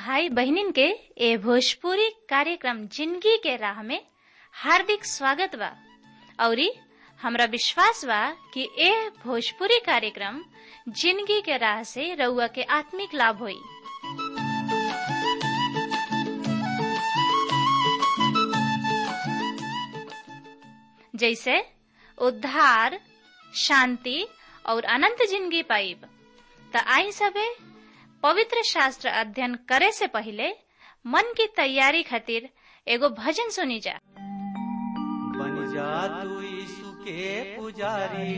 भाई बहनिन के ए भोजपुरी कार्यक्रम जिंदगी के राह में हार्दिक स्वागत बा औरी हमरा विश्वास बा कि ए भोजपुरी कार्यक्रम जिंदगी के राह से रउआ के आत्मिक लाभ होई जैसे उद्धार शांति और अनंत जिंदगी पाइब त आई सबे पवित्र शास्त्र अध्ययन करे से पहले मन की तैयारी खातिर एगो भजन सुनी जा बन जा तू यीशु के पुजारी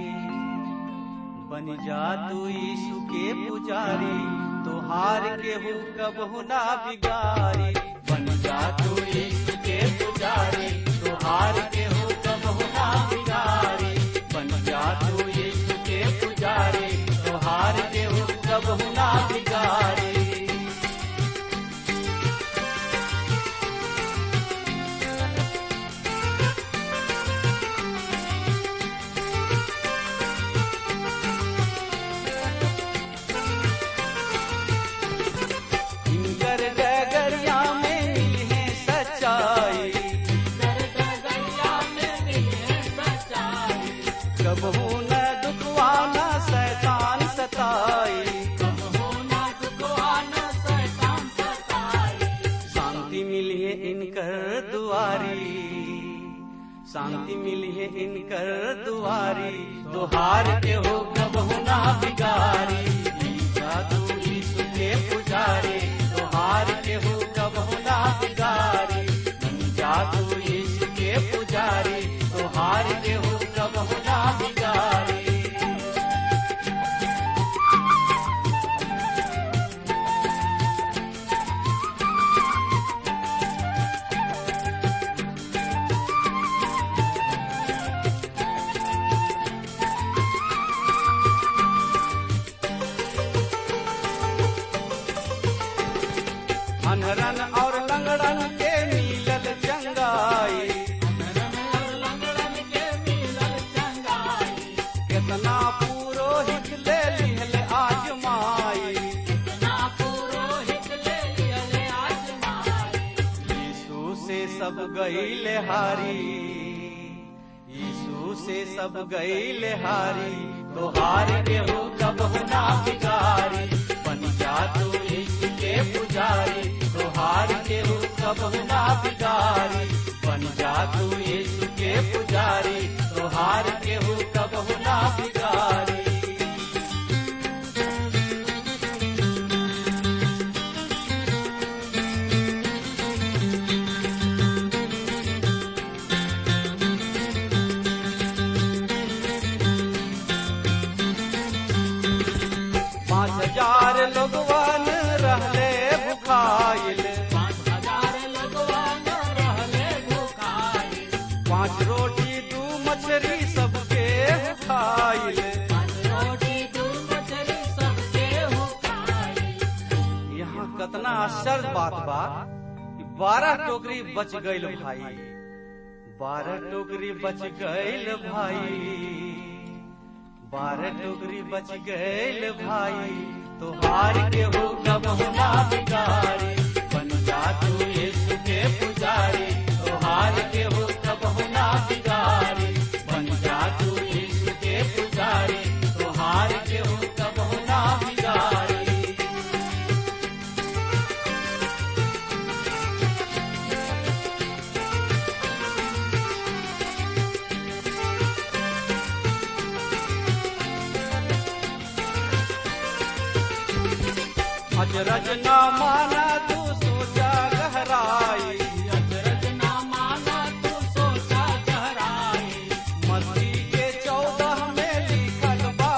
बन जा तू यीशु के पुजारी तोहार के हो कबहु ना बिगारी बन जा तू यीशु के पुजारी तोहार के हो कबहु ना बिगारी बन जा तू यीशु के पुजारी तोहार के हो कबहु ना बिगारी इनकर डगरिया में मिले सच्चाई कबहू न दुखवाना शैतान सताई शांति मिली है इनकर दुआरी शांति मिली है इनकर दुआरी तुहार के हो कबहू ना बिगारी ईसा तू यीशु के पुजारी तुहार के हो कबहू ना बिगारी जा तू यीशु के पुजारी तुहार के हो कबहू ना बिगारी अनरन और लंगड़न के मिलल चंगाई कितना पुरोहित ले लिहल आजमाई यीशु से सब गईल हारी यीशु से सब गईल हारी तोहार के हो कबहु ना बिगारी बन जा तू यीशु के पुजारी तोहार के हो कबहु ना बिगारी बन जा तू यीशु के पुजारी तोहार के हो कबहु ना बिगारी पाँच हजार लोगवन रहले भुखाइल पाँच रोटी दू मछली सबके खाइल यहाँ कतना आश्चर्य बात बा कि बारह टोकरी बच गईल भाई बारह टोकरी बच गईल भाई बारह टोकरी बच गईल भाई तोहार के हो कबहु ना बिगारी बन जा तू यीशु के पुजारी तोहार के हो कबहु ना बिगारी बन जा तू यीशु के पुजारी तोहार के हो कबहु ना बिगारी अजरज न माना तू सोचा गहराई मस्ती के चौदह में लिखल बा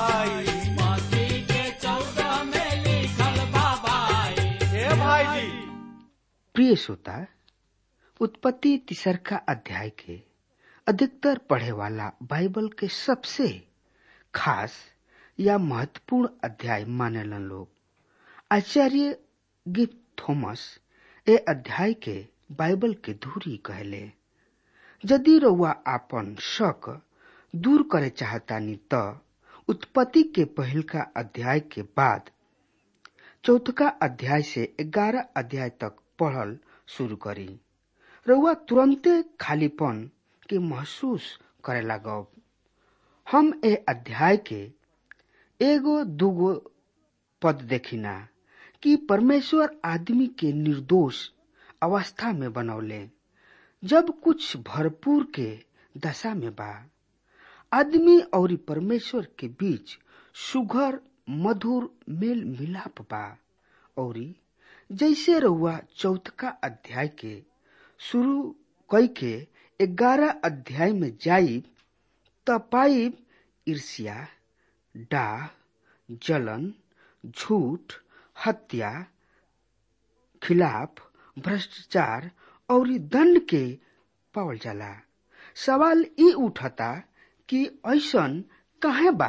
भाई हे भाई जी प्रिय श्रोता उत्पत्ति तिसरका अध्याय के अधिकतर पढ़े वाला बाइबल के सबसे खास या महत्वपूर्ण अध्याय मानेलन लोग आचार्य गिफ्ट थॉमस ए अध्याय के बाइबल के धूरी कहले यदि रउआ आपन शक दूर करे चाहतानी त उत्पत्ति के पहिल का अध्याय के बाद चौथका अध्याय से ग्यारह अध्याय तक पढ़ल शुरू करी रउआ तुरंते खालीपन के महसूस करे लागब हम ए अध्याय के एगो दूगो पद देखिना कि परमेश्वर आदमी के निर्दोष अवस्था में बनौले जब कुछ भरपूर के दशा में बा आदमी और परमेश्वर के बीच सुघर मधुर मेल मिलाप बा और जैसे रहुआ चौथका अध्याय के शुरू कई के ग्यारह अध्याय में जाई त पाइब ईर्ष्या डाह जलन झूठ हत्या खिलाफ भ्रष्टाचार और दंड के पावल जाला सवाल ई उठता कि ऐसन कहे बा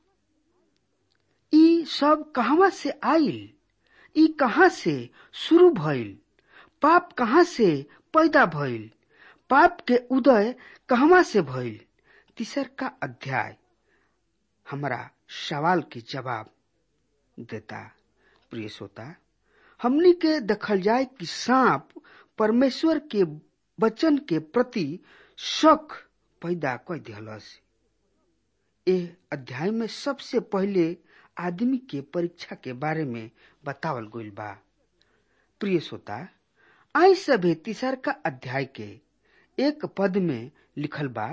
ई सब कहवा से आइल ई कहाँ से शुरू भइल पाप कहाँ से पैदा भइल पाप के उदय कहवा से भइल तीसर का अध्याय हमारा सवाल के जवाब देता प्रिय श्रोता हमनी के देखल जाए कि सांप परमेश्वर के वचन के प्रति शक पैदा कर दिहलस ए अध्याय में सबसे पहले आदमी के परीक्षा के बारे में बतावल गइल बा प्रिय श्रोता आई सभे तीसर का अध्याय के एक पद में लिखल बा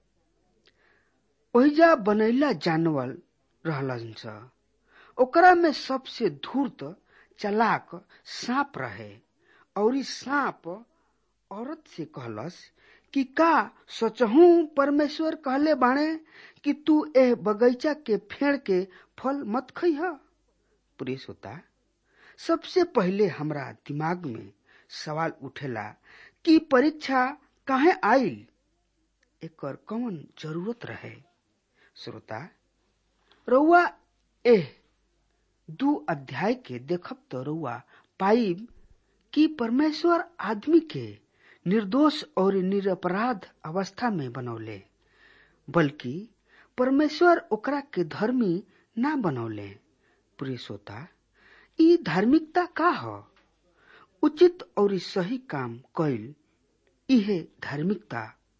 ओहिजा बनैला जानवर रहलन स ओकरा में सबसे धूर्त चलाक सांप रहे और सांप औरत से कहलस कि का सचहू परमेश्वर कहले बाणे कि तू एह बगीचा के फेड़ के फल मत खइह प्रिय श्रोता सबसे पहले हमरा दिमाग में सवाल उठेला कि परीक्षा काहे आइल एकर कौन जरूरत रहे श्रोता रउआ एह दू अध्याय के देखब तो रउआ पाइब कि परमेश्वर आदमी के निर्दोष और निरपराध अवस्था में बनौले बल्कि परमेश्वर ओकरा के धर्मी ना बनौले प्रिय श्रोता ई धार्मिकता का ह उचित और सही काम कैल इहे धार्मिकता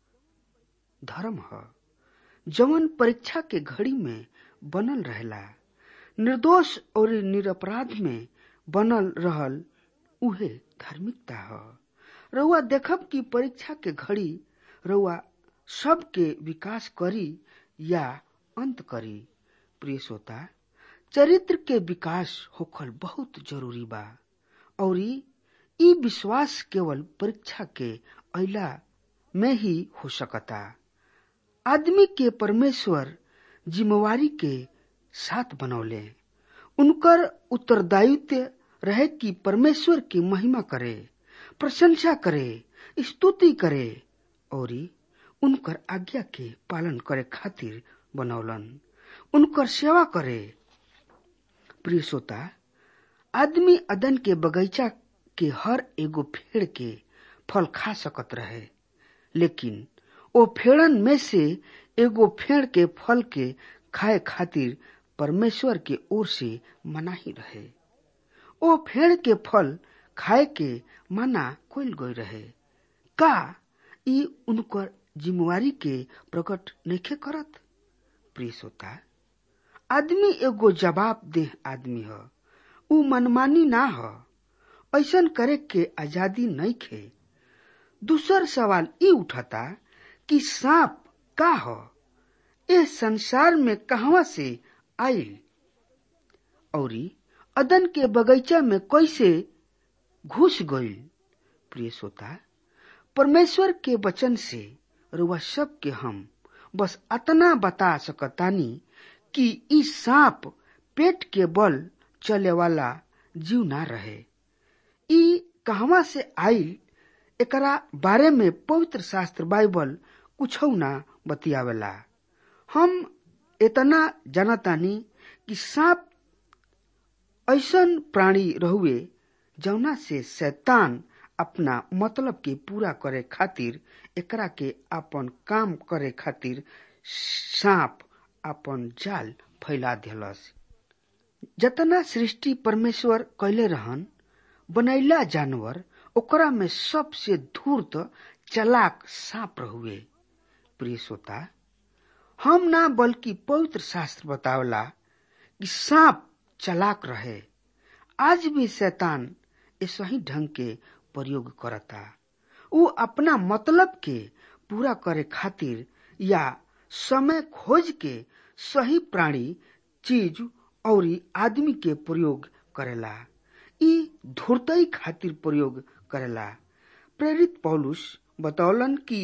धर्म ह जवन परीक्षा के घड़ी में बनल रहेला निर्दोष और निरपराध में बनल रहल उहे धार्मिकता ह रउआ देखब कि परीक्षा के घड़ी रउआ सबके विकास करी या अंत करी प्रिय श्रोता चरित्र के विकास होखल बहुत जरूरी बा और ई विश्वास केवल परीक्षा के अला में ही हो सकता आदमी के परमेश्वर जिम्मेवारी के साथ बनौले उनकर उत्तरदायित्व रहे कि परमेश्वर की महिमा करे प्रशंसा करे स्तुति करे और उनकर आज्ञा के पालन करे खातिर बनौलन उनकर सेवा करे प्रिय श्रोता आदमी अदन के बगीचा के हर एगो पेड़ के फल खा सकत रहे लेकिन ओ फेड़न में से एगो फेड़ के फल के खाए खातिर परमेश्वर के ओर से मनाही रहे ओ फेड़ के फल खाए के मना कोल गई रहे का ई उनकर जिम्मेवारी के प्रकट नइखे करत प्रिय श्रोता आदमी एगो जवाब देह आदमी ह ऊ मनमानी ना ह ऐसन करे के आजादी नइखे दूसर सवाल ई उठता कि सांप का ह ए संसार में कहवा से आइल औरी अदन के बगीचा में कैसे घुस गईल प्रिय श्रोता परमेश्वर के वचन से रुआ सब के हम बस अतना बता सकतानी कि ई सांप पेट के बल चले वाला जीव ना रहे ई कहवा से आइल एकरा बारे में पवित्र शास्त्र बाइबल कुछ ना बतियावेला हम इतना जानतानी कि सांप ऐसन प्राणी रहुए जौना से शैतान अपना मतलब के पूरा करे खातिर एकरा के अपन काम करे खातिर सांप अपन जाल फैला दिलस जतना सृष्टि परमेश्वर कैले रहन बनैला जानवर ओकरा में सबसे धूर्त चलाक सांप रहुए प्रिय श्रोता हम ना बल्कि पवित्र शास्त्र बतावला कि सांप चलाक रहे आज भी शैतान ऐसा ही ढंग के प्रयोग करता उ अपना मतलब के पूरा करे खातिर या समय खोज के सही प्राणी चीज और आदमी के प्रयोग करेला ई धूर्तई खातिर प्रयोग करेला प्रेरित पौलुस बतौलन कि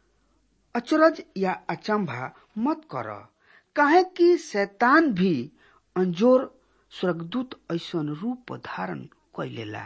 अचरज या अचंभा मत कर काहे कि शैतान भी अंजोर स्वर्गदूत ऐसन रूप धारण कैलेला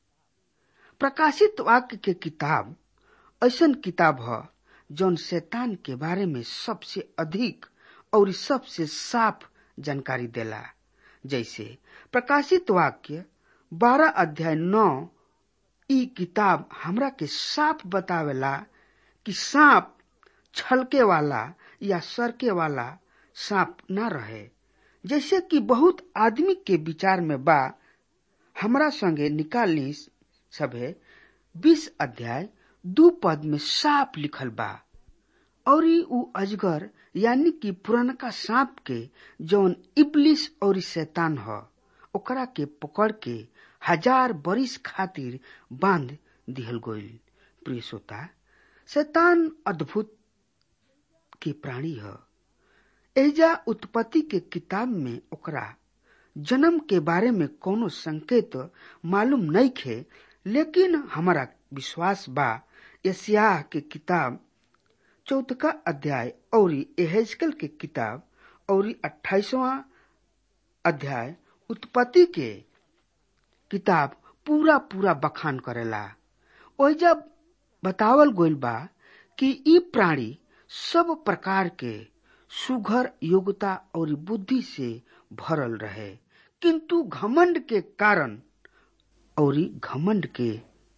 प्रकाशित वाक्य के किताब ऐसन किताब ह जौन शैतान के बारे में सबसे अधिक और सबसे साफ जानकारी देला जैसे प्रकाशित वाक्य बारह अध्याय नौ ई किताब हमरा के साफ बतावेला कि सांप छलके वाला या सरके वाला सांप ना रहे जैसे कि बहुत आदमी के विचार में बा हमरा संगे निकाली सभे बीस अध्याय दू पद में साफ लिखल बा और उ अजगर यानी कि पुरनका सांप के जौन इबलिस और शैतान ह ओकरा के पकड़ के हजार बरिस खातिर बांध दिहल गईल प्रिय श्रोता शैतान अद्भुत के प्राणी ह एजा उत्पत्ति के किताब में ओकरा जन्म के बारे में कोनो संकेत मालूम नहीं खे लेकिन हमारा विश्वास बा एशिया के किताब चौथका अध्याय और एहेजकल के किताब और अट्ठाईसवा अध्याय उत्पत्ति के किताब पूरा पूरा बखान करेला ओइजा बतावल गइल बा कि ई प्राणी सब प्रकार के सुघर योग्यता और बुद्धि से भरल रहे किंतु घमंड के कारण और घमंड के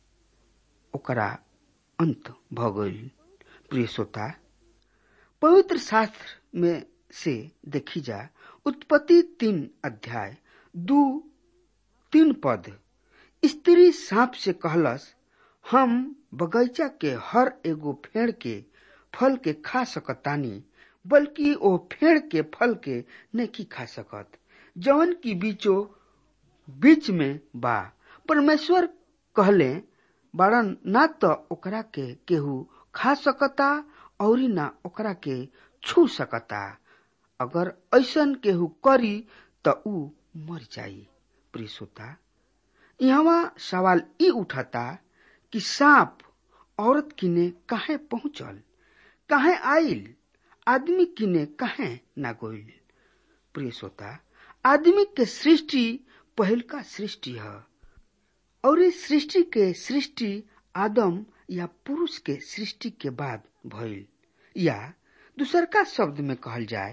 ओकरा अंत भ गईल प्रिय श्रोता पवित्र शास्त्र में से देखी जा उत्पत्ति तीन अध्याय दू तीन पद स्त्री सांप से कहलस हम बगीचा के हर एगो फेड़ के फल के खा सकतानी बल्कि ओ फेड़ के फल के नहीं खा सकत जवन की बीचो बीच में बा परमेश्वर कहले बारन ना तो ओकरा के केहू खा सकता और ना ओकरा के छू सकता अगर ऐसन केहू करी त ऊ मर जाई प्रिय श्रोता यहाँ सवाल ई उठता कि सांप औरत किने काहे पहुंचल काहे आइल आदमी किने काहे ना गोइल प्रिय श्रोता आदमी के सृष्टि पहल का सृष्टि है और इस सृष्टि के सृष्टि आदम या पुरुष के सृष्टि के बाद भइल या दूसर का शब्द में कहल जाए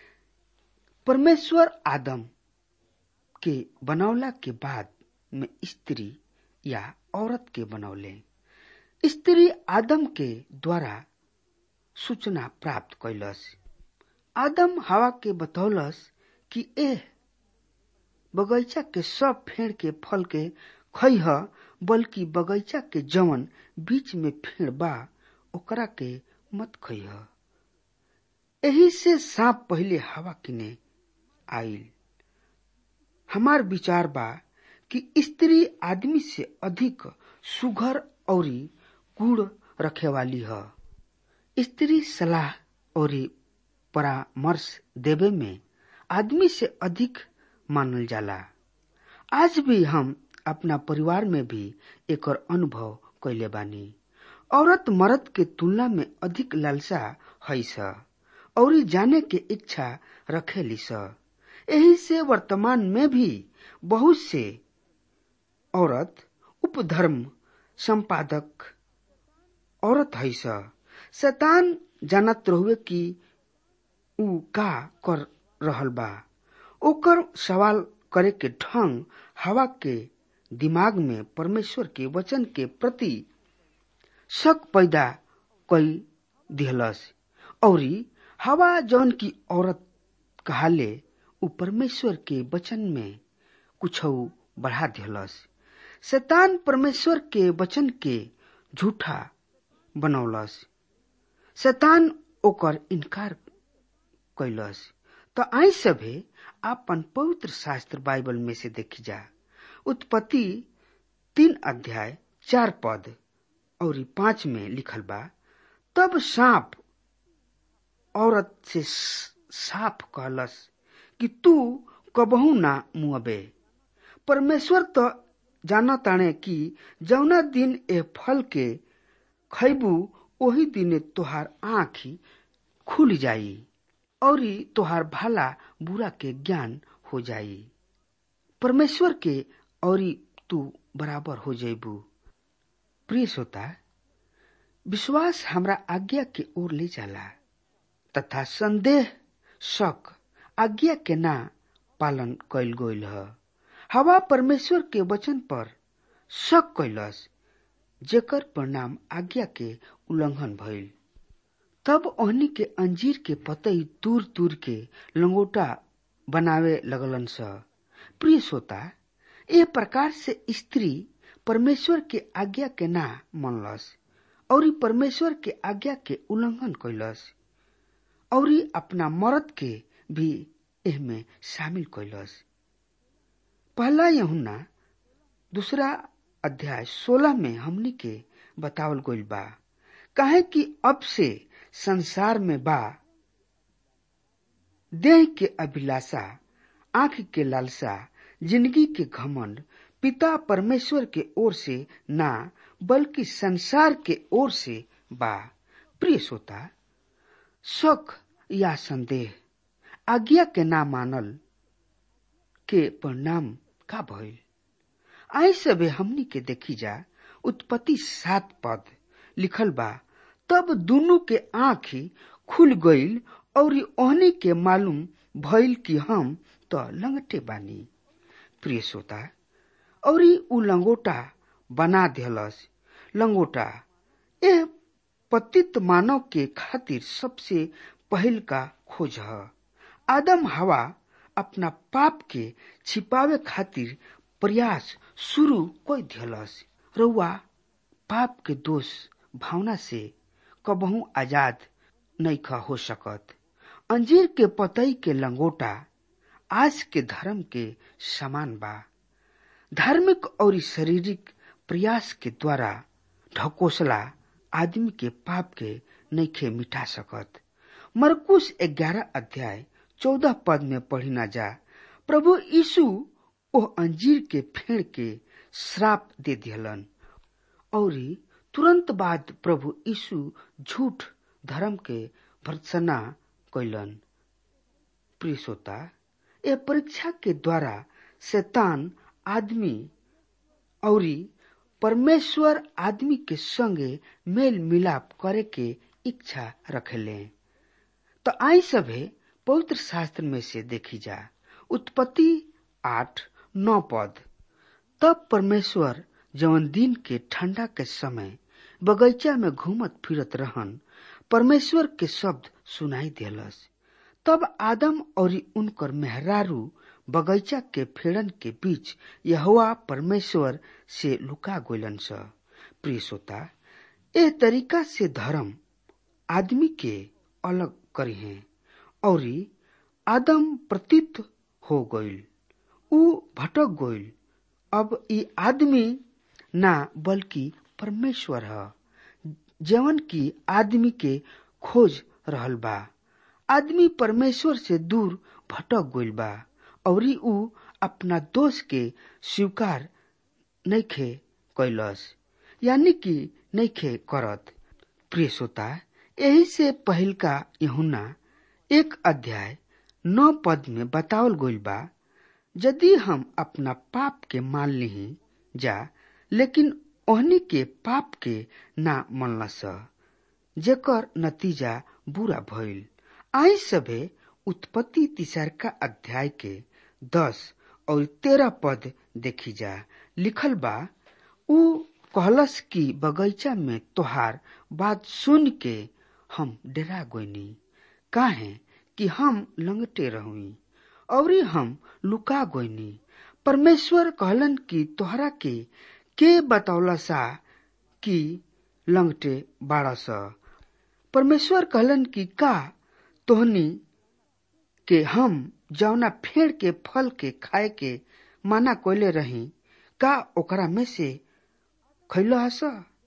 परमेश्वर आदम के बनौला के बाद में स्त्री या औरत के बनौले स्त्री आदम के द्वारा सूचना प्राप्त कैलस आदम हवा के बतौलस कि एह बगैचा के सब फेड़ के फल के खैह बल्कि बगैचा के जवन बीच में फेड़ बा ओकरा के मत खैह एही से सांप पहले हवा किने आइल हमार विचार बा कि स्त्री आदमी से अधिक सुघर और गुड़ रखे वाली है स्त्री सलाह और परामर्श देवे में आदमी से अधिक मानल जाला आज भी हम अपना परिवार में भी एक अनुभव कैले बानी औरत मर्द के तुलना में अधिक लालसा है स और जाने के इच्छा रखेली स यही से वर्तमान में भी बहुत से औरत उपधर्म संपादक औरत है स शैतान जानत रहुए कि ऊ का कर रहल बा ओकर सवाल करे के ढंग हवा के दिमाग में परमेश्वर के वचन के प्रति शक पैदा कई दिहलस और हवा जौन की औरत कहाले उ परमेश्वर के वचन में कुछ बढ़ा दिलस शैतान परमेश्वर के वचन के झूठा बनौलस शैतान ओकर इनकार कैलस तो आई सभे आपन पवित्र शास्त्र बाइबल में से देखी जा उत्पत्ति तीन अध्याय चार पद और पांच में लिखल बा तब सांप औरत से साफ कहलस कि तू कबहू ना मुअबे परमेश्वर तो जाना ताने कि जौना दिन ए फल के खैबू ओही दिने तोहार आँखी खुल जाई और तोहार भला बुरा के ज्ञान हो जाई परमेश्वर के और तू बराबर हो जेबू प्रिय श्रोता विश्वास हमरा आज्ञा के ओर ले जाला तथा संदेह शक आज्ञा के ना पालन कैल गईल ह हवा परमेश्वर के वचन पर शक कैलस जेकर परिणाम आज्ञा के उल्लंघन भइल तब ओहनी के अंजीर के पतई दूर दूर के लंगोटा बनावे लगलन स प्रिय श्रोता ए प्रकार से स्त्री परमेश्वर के आज्ञा के ना मनलस और परमेश्वर के आज्ञा के उल्लंघन कैलस और अपना मर्द के भी एहमे शामिल कैलस पहला यहुना दूसरा अध्याय सोलह में हमनी के बतावल गइल बा काहे कि अब से संसार में बा देह के अभिलाषा आंख के लालसा जिंदगी के घमंड पिता परमेश्वर के ओर से ना बल्कि संसार के ओर से बा प्रिय श्रोता शक या संदेह आज्ञा के ना मानल के परिणाम का भइल आई सबे हमनी के देखी जा उत्पत्ति सात पद लिखल बा तब दोनों के आंखी खुल गईल और ओहनी के मालूम भइल कि हम तो लंगटे बानी प्रिय श्रोता और उ लंगोटा बना दिलस लंगोटा एह पतित मानव के खातिर सबसे पहल का खोज है आदम हवा अपना पाप के छिपावे खातिर प्रयास शुरू कोई दिलस रउआ पाप के दोष भावना से कबहू आजाद नैखा हो सकत अंजीर के पतई के लंगोटा आज के धर्म के समान बा धार्मिक और शारीरिक प्रयास के द्वारा ढकोसला आदमी के पाप के नैखे मिटा सकत मरकुश ग्यारह अध्याय चौदह पद में पढ़ी ना जा प्रभु यीशु ओह अंजीर के फेड़ के श्राप दे दिहलन और तुरंत बाद प्रभु यीशु झूठ धर्म के भर्सना कैलन प्रिय श्रोता ए परीक्षा के द्वारा शैतान आदमी और परमेश्वर आदमी के संगे मेल मिलाप करे के इच्छा रखेले तो आई सभे पवित्र शास्त्र में से देखी जा उत्पत्ति आठ नौ पद तब परमेश्वर जवन दिन के ठंडा के समय बगीचा में घूमत फिरत रहन परमेश्वर के शब्द सुनाई दिलस तब आदम और उनकर मेहरारू बगीचा के फेड़न के बीच यहोवा परमेश्वर से लुका गोलन स प्रिय श्रोता ए तरीका से धर्म आदमी के अलग करी है और आदम प्रतीत हो गईल उ भटक गईल अब ई आदमी ना बल्कि परमेश्वर है जवन की आदमी के खोज रहल बा आदमी परमेश्वर से दूर भटक गईल बा और उ अपना दोष के स्वीकार नैखे कैलस यानी कि नैखे करत प्रिय श्रोता यही से पहिल का यहुना एक अध्याय नौ पद में बतावल गईल बा यदि हम अपना पाप के मान ली जा लेकिन ओहनी के पाप के ना मनलस जेकर नतीजा बुरा भइल आई सभे उत्पत्ति तीसरका अध्याय के दस और तेरह पद देखी जा लिखल बा उ कहलस कि बगीचा में तोहार बात सुन के हम डरा गोनी काहे कि हम लंगटे रहुई और हम लुका गोइनी परमेश्वर कहलन कि तोहरा के के बतौला सा कि लंगटे बारस परमेश्वर कहलन कि का तोहनी के हम जौना फेड़ के फल के खाए के माना कोयले रही का ओकरा में से खैलो हस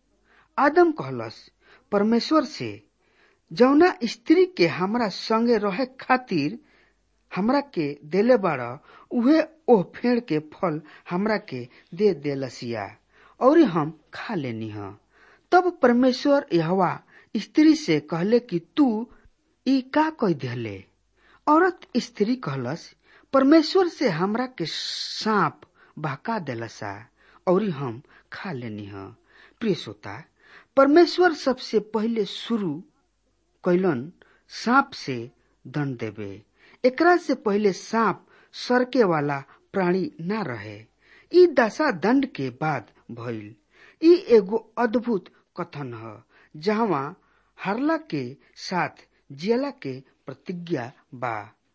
आदम कहलस परमेश्वर से जौना स्त्री के हमरा संगे रहे खातिर हमरा के देले बाड़ उहे ओह फेड़ के फल हमरा के दे देलसिया और हम खा लेनी ह तब परमेश्वर यहवा स्त्री से कहले कि तू ई का कह दिले औरत स्त्री कहलस परमेश्वर से हमरा के सांप बहका देलसा और हम खा लेनी ह प्रिय श्रोता परमेश्वर सबसे पहले शुरू कैलन सांप से दंड देवे एकरा से पहले सांप सरके वाला प्राणी ना रहे ई दशा दंड के बाद भइल ई एगो अद्भुत कथन ह जहवा हरला के साथ जियला के प्रतिज्ञा बा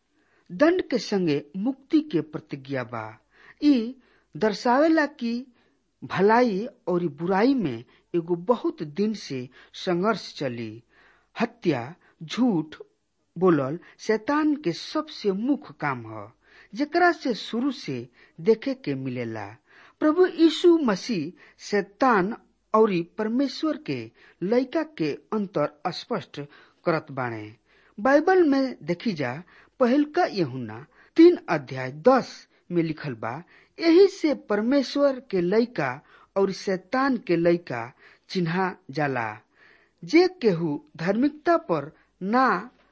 दंड के संगे मुक्ति के प्रतिज्ञा बा ई दर्शावेला कि भलाई और बुराई में एगो बहुत दिन से संघर्ष चली हत्या झूठ बोलल शैतान के सबसे मुख्य काम ह जेकरा से शुरू से देखे के मिलेला प्रभु यीशु मसीह शैतान और परमेश्वर के लइका के अंतर स्पष्ट करत बाणे बाइबल में देखी जा पहलका यहुना तीन अध्याय दस में लिखल बा यही से परमेश्वर के लइका और शैतान के लइका चिन्हा जाला जे केहू धार्मिकता पर ना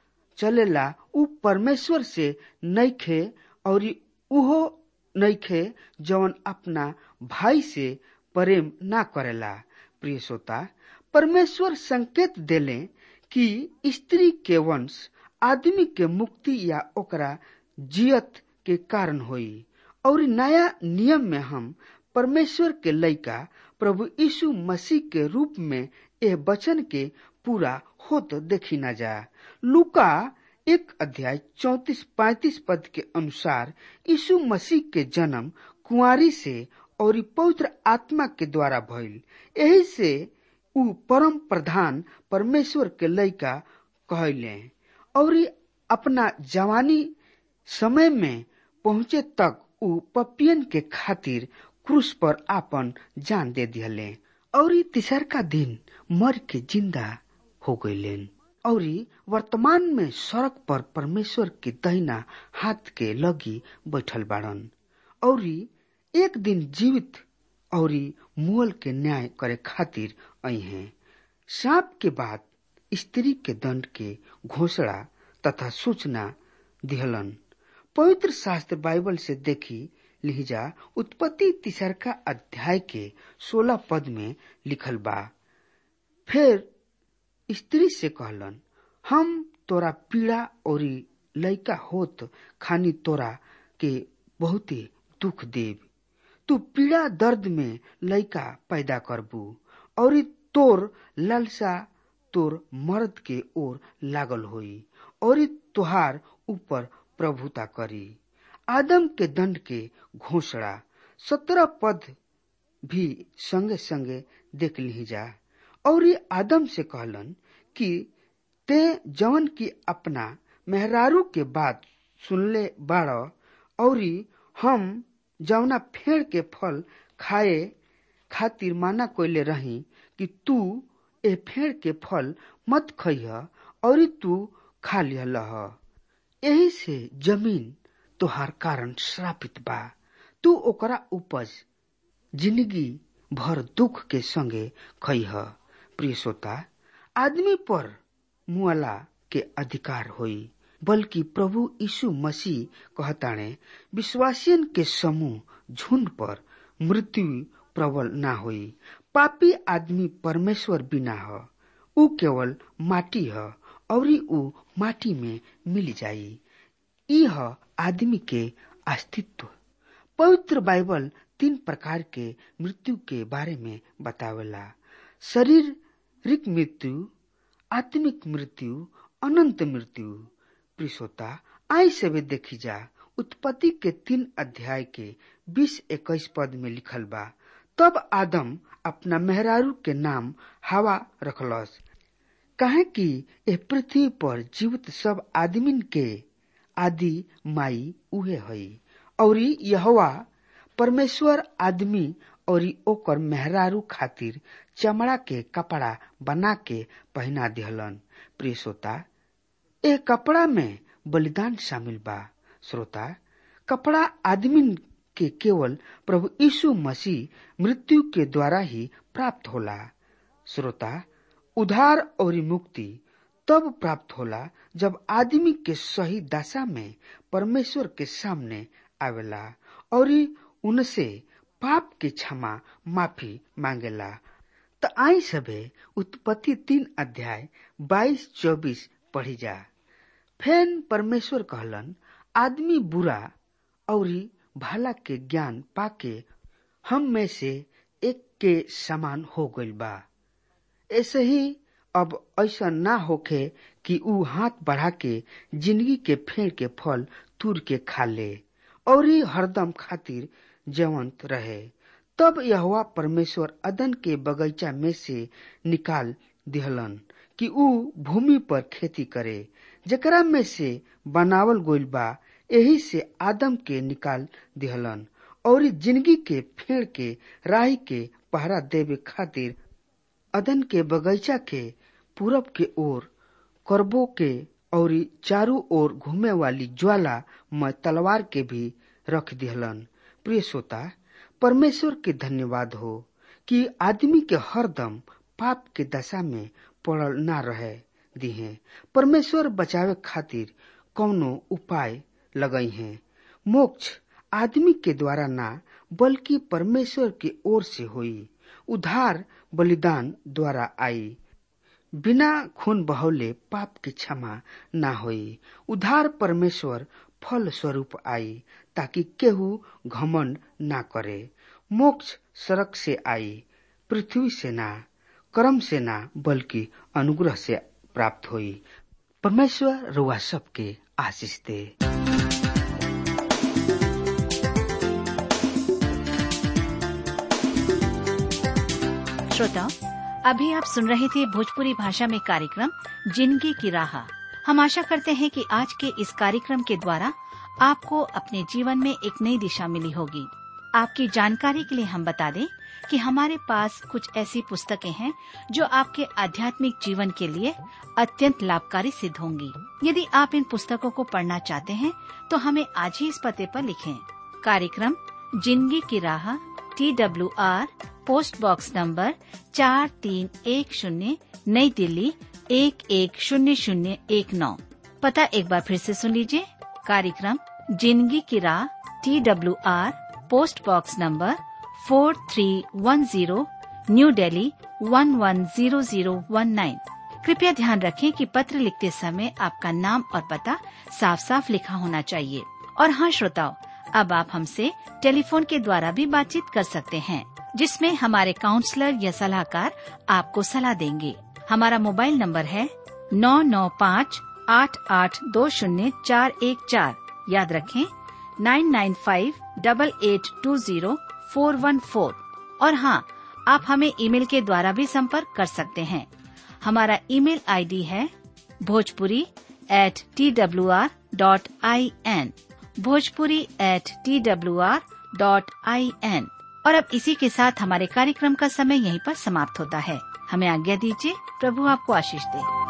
चलेला उ परमेश्वर से नइखे और उहो नइखे जवन अपना भाई से प्रेम ना करेला प्रिय श्रोता परमेश्वर संकेत देले कि स्त्री के वंश आदमी के मुक्ति या ओकरा जियत के कारण होई और नया नियम में हम परमेश्वर के लइका प्रभु यीशु मसीह के रूप में यह वचन के पूरा होत देखी न जा लुका एक अध्याय चौतीस पैतीस पद के अनुसार यीशु मसीह के जन्म कुंवारी से और पवित्र आत्मा के द्वारा भइल यही से उ परम प्रधान परमेश्वर के लइका कहले और अपना जवानी समय में पहुंचे तक उ पपियन के खातिर क्रूस पर आपन जान दे दिले और तीसर का दिन मर के जिंदा हो गईलेन और वर्तमान में सड़क पर परमेश्वर के दहिना हाथ के लगी बैठल बाड़न और एक दिन जीवित और मुअल के न्याय करे खातिर आई हैं सांप के बाद स्त्री के दंड के घोषणा तथा सूचना दिहलन पवित्र शास्त्र बाइबल से देखी लिहिजा उत्पत्ति तीसर का अध्याय के सोलह पद में लिखल बा फिर स्त्री से कहलन हम तोरा पीड़ा और लइका होत खानी तोरा के बहुते दुख देव तू पीड़ा दर्द में लइका पैदा करबू और तोर लालसा तोर मर्द के ओर लागल होई और तुहार ऊपर प्रभुता करी आदम के दंड के घोषणा सत्रह पद भी संगे संगे देख ली जा और आदम से कहलन कि ते जवन की अपना मेहरारू के बात सुनले बाड़ और हम जवना फेड़ के फल खाए खातिर माना कोयले रही कि तू ए फेड़ के फल मत खइह और तू खा लिहलह यही से जमीन तोहार कारण श्रापित बा तू ओकरा उपज जिंदगी भर दुख के संगे खइह प्रिय श्रोता आदमी पर मुआला के अधिकार होई बल्कि प्रभु यीशु मसीह कहताणे विश्वासियन के समूह झुंड पर मृत्यु प्रबल ना होई पापी आदमी परमेश्वर बिना ह ऊ केवल माटी ह और ऊ माटी में मिल जाई ई ह आदमी के अस्तित्व पवित्र बाइबल तीन प्रकार के मृत्यु के बारे में बतावेला शारीरिक मृत्यु आत्मिक मृत्यु अनंत मृत्यु प्रिसोता आई से भी देखी जा उत्पत्ति के तीन अध्याय के बीस इक्कीस पद में लिखल बा तब आदम अपना मेहरारू के नाम हवा रखलस कहे कि ए पृथ्वी पर जीवित सब आदमीन के आदि माई उहे हई और यहवा परमेश्वर आदमी और ओकर मेहरारू खातिर चमड़ा के कपड़ा बना के पहना दिहलन प्रिय श्रोता ए कपड़ा में बलिदान शामिल बा श्रोता कपड़ा आदमी के केवल प्रभु यीशु मसीह मृत्यु के द्वारा ही प्राप्त होला श्रोता उधार और मुक्ति तब प्राप्त होला जब आदमी के सही दशा में परमेश्वर के सामने आवेला और उनसे पाप के क्षमा माफी मांगेला तो आई सबे उत्पत्ति तीन अध्याय बाईस चौबीस पढ़ी जा फेन परमेश्वर कहलन आदमी बुरा और भला के ज्ञान पाके हम में से एक के समान हो गइल बा ऐसे ही अब ऐसा ना होखे कि ऊ हाथ बढ़ा के जिंदगी के फेड़ के फल तुर के खा ले और हरदम खातिर जवंत रहे तब यहोवा परमेश्वर अदन के बगीचा में से निकाल दिहलन कि ऊ भूमि पर खेती करे जकरा में से बनावल गोइल बा यही से आदम के निकाल दिहलन और जिंदगी के फेड़ के राही के पहरा देवे खातिर अदन के बगीचा के पूरब के ओर करबो के और चारों ओर घूमे वाली ज्वाला में तलवार के भी रख दिहलन प्रिय श्रोता परमेश्वर के धन्यवाद हो कि आदमी के हरदम पाप के दशा में पड़ल ना रहे दिहे परमेश्वर बचावे खातिर कौनो उपाय लगई हैं मोक्ष आदमी के द्वारा ना बल्कि परमेश्वर की ओर से हुई उधार बलिदान द्वारा आई बिना खून बहौले पाप की क्षमा ना होई उधार परमेश्वर फल स्वरूप आई ताकि केहू घमंड ना करे मोक्ष सड़क से आई पृथ्वी से ना कर्म से ना बल्कि अनुग्रह से प्राप्त हुई परमेश्वर रुआ सबके आशीष दे श्रोताओं अभी आप सुन रहे थे भोजपुरी भाषा में कार्यक्रम जिंदगी की राह हम आशा करते हैं कि आज के इस कार्यक्रम के द्वारा आपको अपने जीवन में एक नई दिशा मिली होगी आपकी जानकारी के लिए हम बता दें कि हमारे पास कुछ ऐसी पुस्तकें हैं जो आपके आध्यात्मिक जीवन के लिए अत्यंत लाभकारी सिद्ध होंगी यदि आप इन पुस्तकों को पढ़ना चाहते हैं तो हमें आज ही इस पते पर लिखें कार्यक्रम जिंदगी की राह T W R post box number चार तीन एक शून्य नई दिल्ली एक एक शून्य शून्य एक नौ पता एक बार फिर से सुन लीजिए कार्यक्रम जिंदगी की राह T W R post box number four three one zero new Delhi one one zero zero one nine कृपया ध्यान रखें कि पत्र लिखते समय आपका नाम और पता साफ साफ लिखा होना चाहिए और हाँ श्रोताओं अब आप हमसे टेलीफोन के द्वारा भी बातचीत कर सकते हैं जिसमें हमारे काउंसलर या सलाहकार आपको सलाह देंगे हमारा मोबाइल नंबर है नौ नौ पाँच आठ आठ दो शून्य चार एक चार याद रखें nine nine five double eight two zero four one four और हाँ आप हमें ईमेल के द्वारा भी संपर्क कर सकते हैं हमारा ईमेल आईडी है Bhojpuri at T W R dot I N Bhojpuri at T W R dot I N और अब इसी के साथ हमारे कार्यक्रम का समय यहीं पर समाप्त होता है हमें आज्ञा दीजिए प्रभु आपको आशीष दे